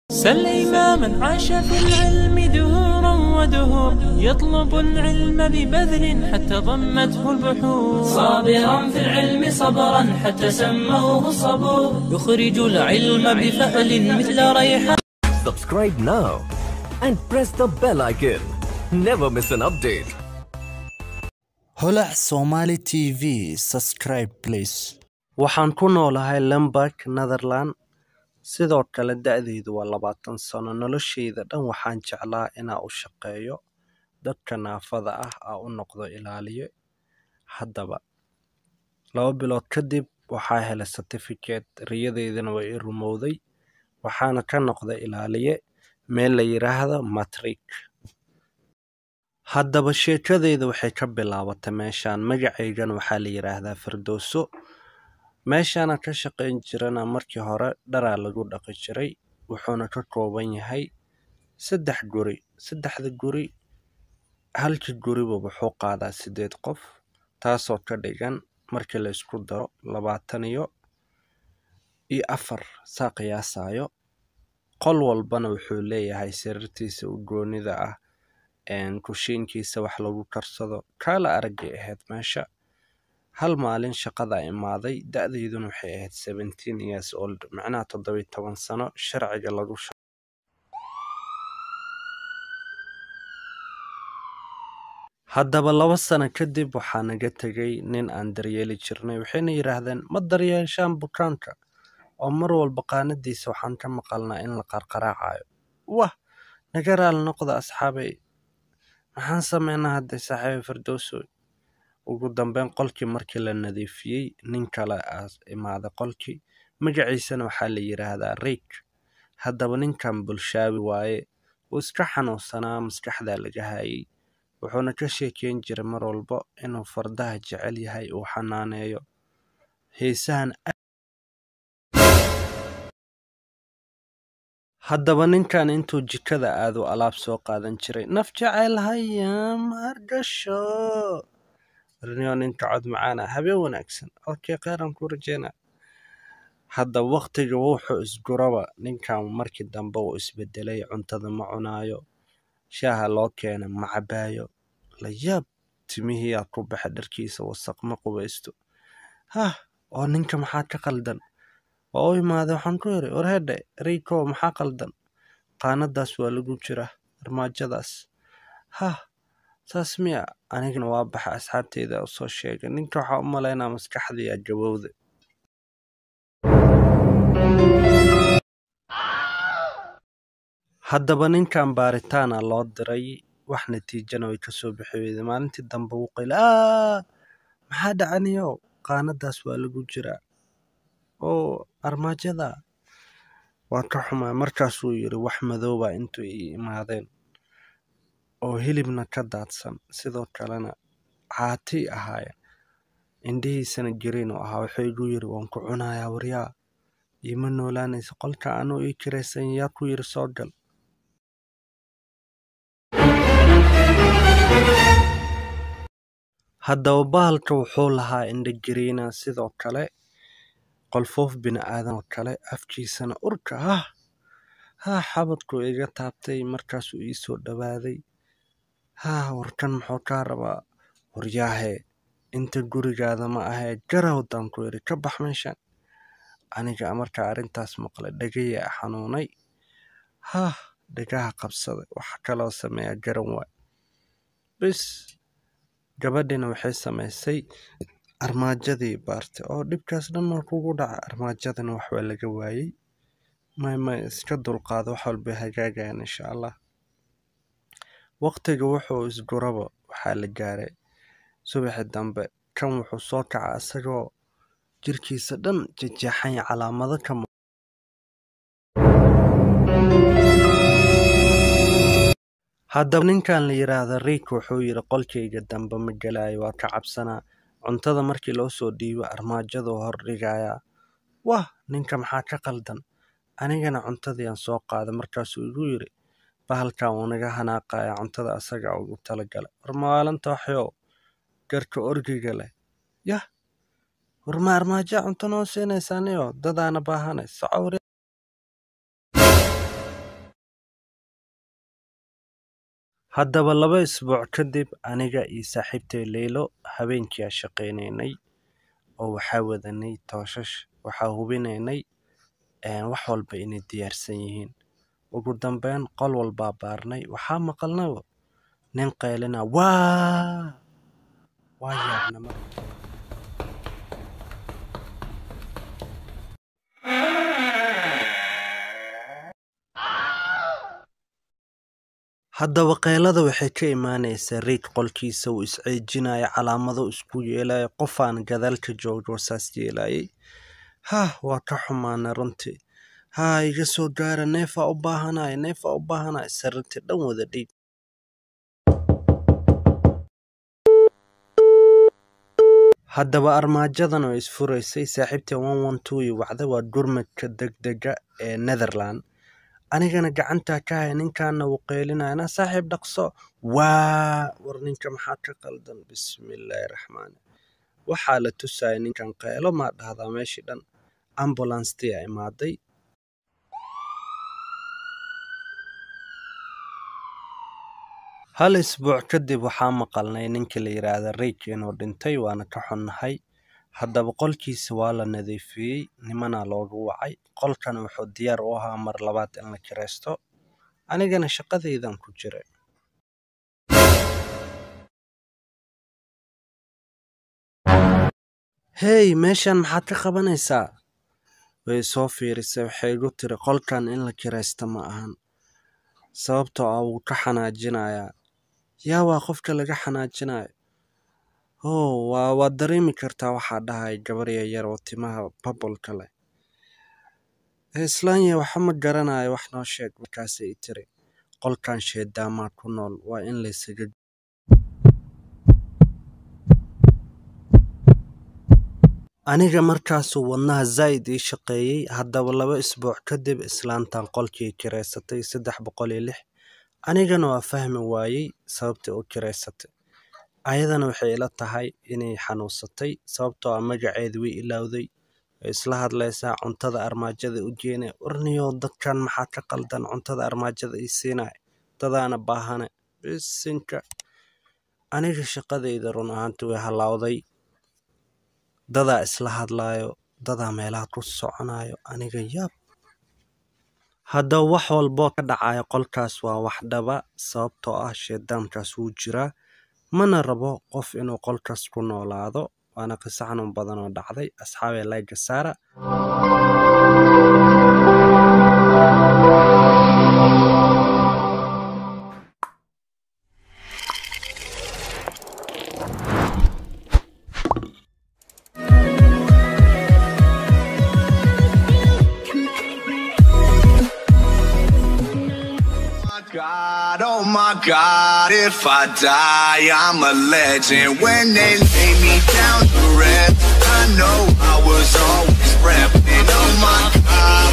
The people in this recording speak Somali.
سل إماما عاش في العلم دهورا ودهور يطلب العلم ببذل حتى ضمته البحور صابرا في العلم صبرا حتى سموه الصبور يخرج العلم بفأل مثل ريحان Subscribe now and press the bell icon. Never miss an update. holac somali t v subscribe please waxaan ku noolahay lemberg netherland sidoo kale da-deydu waa labaatan sano noloshayda dhan waxaan jeclaa inaa u shaqeeyo dadka naafada ah aa u noqdo ilaaliye haddaba laba bilood kadib waxaa helay certificate riyadeydana waa i rumowday waxaana ka noqday ilaaliye meel la yidhaahdo matrik haddaba sheekadeyda waxay ka bilaabatay meeshaan magacaygana waxaa la yidhaahdaa firdowso meeshaana ka shaqayn jirana markii hore dharaa lagu dhaqi jiray wuxuuna ka kooban yahay saddex guri saddexda guri halkii guriba wuxuu qaadaa sideed qof taasoo ka dhigan markii la isku daro labaatan iyo iyo afar saa qiyaasayo qol walbana wuxuu leeyahay sariirtiisa u goonida ah kushiinkiisa wax lagu karsado kaala aragay ahayd meesha hal maalin shaqada imaaday da-deyduna waxay ahayd seventeen years old macnaha toddobiy toban sano sharciga lagu haddaba laba sano kadib waxaa naga tegay nin aan daryeeli jirnay waxayna yidhaahdeen ma daryeeshaan bukaanka oo mar walba qaanadiisa waxaan ka maqalnaa in la qarqaraacayo wah naga raali noqda asxaabay maxaan sameynaa hadday saaxiiba firdowsoy ugu dambeyn qolkii markii la nadiifiyey nin kale aa imaaday qolkii magaciisana waxaa la yidhaahdaa riik haddaba ninkan bulshaabi waaye wuu iska xanuunsanaa maskaxdaa laga hayay wuxuuna ka sheekeyn jiray mar walba inuu fardaha jecel yahay uu xanaaneeyo heesahan haddaba ninkan intuu jikada aadu alaab soo qaadan jiray naf jecel hayam hargasho rniyo ninka cod macaana habeen wanaagsan okay kheyran ku rajeyna hadda waktiga wuxuu isguraba ninkan markii dambe uu isbedelay cuntada ma cunaayo shaaha loo keena ma cabaayo layaab timihiyaa ku baxa dharkiisa wasaq ma qubaysto hah oo ninka maxaa ka qaldan waa u imaaday waxaan ku yidhi warhedhe riiko maxaa qaldan qaanadaas waa lagu jira armaajadaas hah saas miya anigana waa baxa asxaabteyda u soo sheegay ninka waxaa u malaynaa maskaxdiyaa gabowda haddaba ninkan baaritaana loo diray wax natiijana way kasoo bixi weyday maalintii dambe wuu qayla aa maxaa dhacaniyo qaanadaas waa lagu jiraa oo armaajada waa ka xumaa markaasuu yidhi wax madooba intuu ii imaadeen oo hilibna ka daadsan sidoo kalena caatay ahaayeen indhihiisana gariin u ahaa wuxuu igu yidhi waan ku cunayaa waryaa iima noolaanaysa qolka anuu ii kiraysan yaa ku yidhi soo gal haddaba bahalka wuxuu lahaa indha gariina sidoo kale qolfoof bini aadan oo kale afkiisana urka hah haa xabadkuu iga taabtay markaasuu ii soo dhowaaday haa warkan muxuu kaa rabaa waryaahe inta gurigaada ma ahee garawdaan ku yidhi ka bax meeshan aniga markaa arrintaas maqlay dhagayaa xanuunay hah dhagaha qabsaday waxa kaloo sameeya garan waay bis gabadhina waxay samaysay armaajadii baartay oo dhibkaas dhan mar kugu dhaca armaajadana waxbaa laga waayey may may iska dulqaado wax walbay hagaagayaan insha allah waqtiga wuxuu isguraba waxaa la gaaray subaxi dambe kan wuxuu soo kaca isagoo jirkiisa dhan jejeexanya calaamado ka haddaba ninkan la yidhaahda riik wuxuu yidhi qolkayga dambe ma gelaayo waa ka cabsanaa cuntada markii loo soo dhiibo armaajaduu hor dhigayaa wah ninka maxaa ka qaldan anigana cuntadiiaan soo qaaday markaasuu igu yidhi bahalkan wuu naga hanaaqaya cuntada asaga ugu talagalay war maalanta waxyow garka orgiga leh yah war ma armaajaa cunto noo siinaysaaniyo dadaana baahanay socowri haddaba laba isbuuc kadib aniga iyo saaxiibtay leylo habeenkii aa shaqaynaynay oo waxaa wadanay tooshash waxaa hubinaynay een, wax walba inay diyaarsan yihiin ugu dambeyn qol walbaa baarnay waxaa maqalnaba nin qaylina waa waa yaabna marka haddaba qaylada waxay ka imaanaysaa reid qolkiisa uu isceejinaya calaamado isku yeelaya qofaan gadaalka joogto saas yeelayay hah waa ka xumaana runtii haa iga soo gaara neefaa u baahanaya neefaa u baahanaya sariirtii dhan wada dhiig haddaba armaajadan oo isfuraysay saaxiibtii one one two iyo wacda waa gurmadka degdega ee netherland anigana gacantaa ka haya ninkaana wuu qeylinayana saaxiib dhaqso waa war ninka maxaa ka qaldan bismillaahi raxmaani waxaa la tusaya ninkan qeylo maa dhahdaa meeshii dhan ambulanstii a imaaday hal isbuuc kadib waxaa maqalnay ninkii la yidhaahda reyk inuu dhintay waana ka xunnahay haddaba qolkiisa waa la nadiifiyey nimanaa loogu wacay qolkan wuxuu diyaar u ahaa mar labaad in la kiraysto anigana shaqadaydan ku jiray hey meeshan maxaad ka qabanaysaa way soo fiirisay waxay igu tiri qolkan in la kiraysto ma ahan sababtoo ah wuu ka xanaajinayaa yaa waa qofka laga xanaajinayo oh waa waad dareemi kartaa waxaa dhahay gabar yaryar oo timaha babolka leh islaanya waxa ma garanayo wax noo sheeg markaasay i tiri qolkan sheedaamaa ku nool waa in laysaga aniga markaasuu wadnaha zaa'id ii shaqeeyey haddaba laba isbuuc kadib islaantan qolkii kiraysatay saddex boqol iyo lix anigana waa fahmi waayey sababtay u kiraysatay ayadana waxay ila tahay inay xanuunsatay sababtoo ah magaceeda way ilowday way isla hadlaysaa cuntada armaajada u geenay warniyow dadkan maxaa ka qaldan cuntada armaajada ii siinay dadaana baahane bisinka aniga shaqadayda run ahaanti way halaawday dadaa isla hadlaayo dadaa meelaha ku soconayo aniga yaab haddaba wax walboo ka dhacayo qolkaas waa wax dhaba sababtoo ah sheedaamkaas wuu jiraa mana rabo qof inuu qolkaas ku noolaado waana qiso xanuun badan oo dhacday asxaabee layga saara my God, oh my God, if I die, I'm a legend. When they lay me down to rest, I know I was always repping. Oh my God.